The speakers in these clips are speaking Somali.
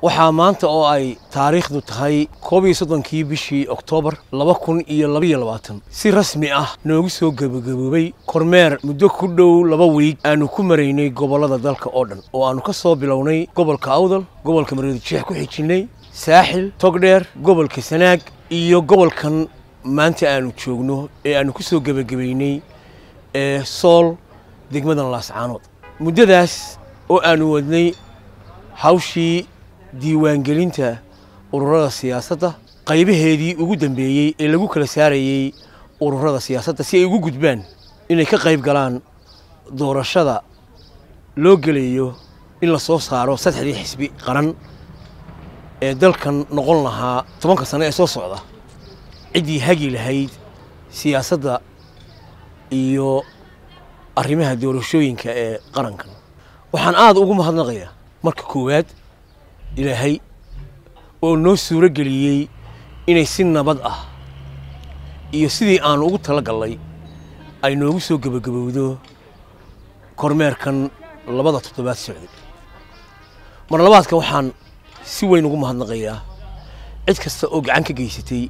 waxaa maanta oo ay taariikhdu tahay koob iyo soddonkii bishii oktoobar laba kun iyo labaiyo labaatan si rasmi ah noogu soo gebagaboobay kormeer muddo ku dhow laba wiig aanu ku maraynay gobollada dalka oo dhan oo aanu ka soo bilownay gobolka awdal gobolka mareedijeex ku xijinnay saaxil togdheer gobolka sanaag iyo gobolkan maanta aanu joogno ee aanu ku soo gebagabaynay ee sool degmadan laascaanood muddadaas oo aanu wadnay hawshii diiwaangelinta ururada siyaasadda qaybaheedii ugu dambeeyey ee lagu kala saarayey ururada siyaasadda si ay ugu gudbaan inay ka qayb galaan doorashada loo gelayo in la soo saaro saddexdii xisbi qaran ee dalkan noqon lahaa tobanka sano ee soo socda ciddii hagi lahayd siyaasadda iyo arrimaha doorashooyinka ee qarankan waxaan aada ugu mahadnaqayaa marka koowaad ilaahay oo noo suuro geliyey inay si nabad ah iyo sidii aanu ugu tala gallay ay noogu soo gebagabowdo kormeerkan labada toddobaad socday mar labaadka waxaan si weyn ugu mahadnaqayaa cid kasta oo gacan ka geysatay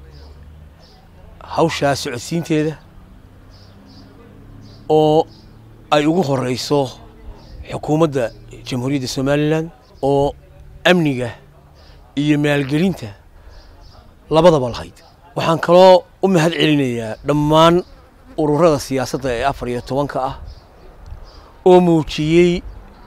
hawshaa socodsiinteeda oo ay ugu horeyso xukuumadda jamhuuriyadda somalilan oo amniga iyo maalgelinta labadaba lahayd waxaan kaloo u mahad celinayaa dhammaan ururada siyaasadda ee afar iyo tobanka ah oo muujiyey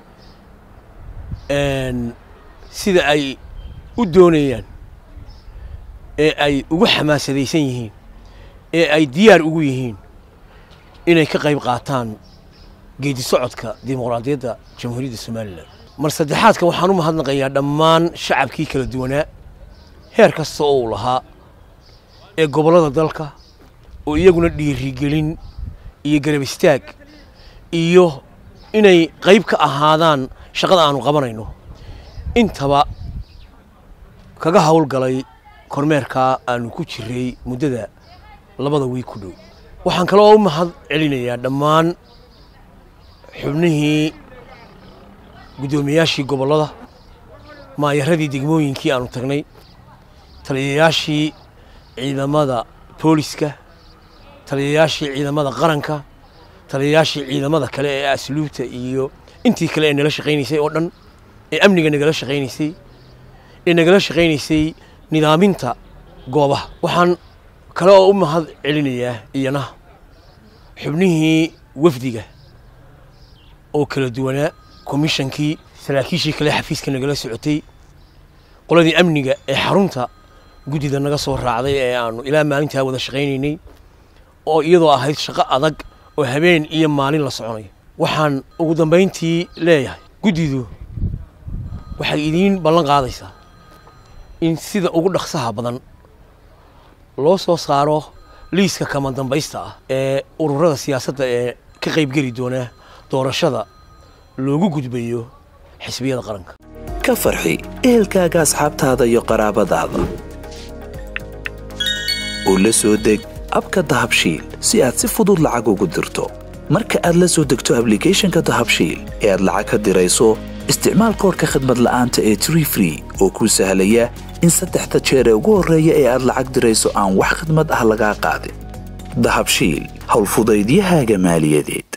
sida ay u doonayaan ee ay ugu xamaasadaysan yihiin ee ay diyaar ugu yihiin inay ka qayb qaataan geedi socodka dimuqraadiyadda jamhuuriyadda somalilan mar saddexaadka waxaan u mahadnaqayaa dhammaan shacabkii kala duwanaa heer kasta oo uu lahaa ee gobollada dalka oo iyaguna dhiirigelin iyo garab istaag iyo inay qayb ka ahaadaan shaqada aanu qabanayno intaba kaga howlgalay kormeerkaa aanu ku jiray muddada labada wiig ku dhow waxaan kaloo u mahad celinayaa dhammaan xubnihii guddoomiyaashii gobollada maayaradii degmooyinkii aanu tagnay taliyayaashii ciidamada booliska taliyayaashii ciidamada qaranka taliyayaashii ciidamada kale ee asluubta iyo intii kale ee nala shaqaynaysay oo dhan ee amniga nagala shaqaynaysay ee nagala shaqaynaysay nidaaminta goobaha waxaan kale oo u mahad celinayaa iyana xubnihii wafdiga oo kala duwanaa komishankii saraakiishii kale xafiiska nagala socotay qoladii amniga ee xarunta guddida naga soo raacday ee aanu ilaa maalintaa wada shaqaynaynay oo iyadoo ahayd shaqo adag oo habeen iyo maalin la soconay waxaan ugu dambayntii leeyahay guddidu waxay idiin ballan qaadaysaa in sida ugu dhaqsaha badan loo soo saaro liiska kama dambaysta ah ee ururada siyaasadda ee ka qaybgeli doona doorashada loogu gudbayo xisbiyada qaranka ka farxi ehelkaaga asxaabtaada iyo qaraabadaada oo la soo deg abka dahabshiil si aad si fudud lacag ugu dirto marka aad la soo degto ablicathonka dahabshiil ee aad lacag ka dirayso isticmaal koorka khadmad la'aanta ee tree free oo kuu sahlaya in saddexda jeer ee ugu horreeya ee aad lacag dirayso aan wax khidmad ah lagaa qaadin dahabshiil howlfudaydiyahaaga maaliyadeed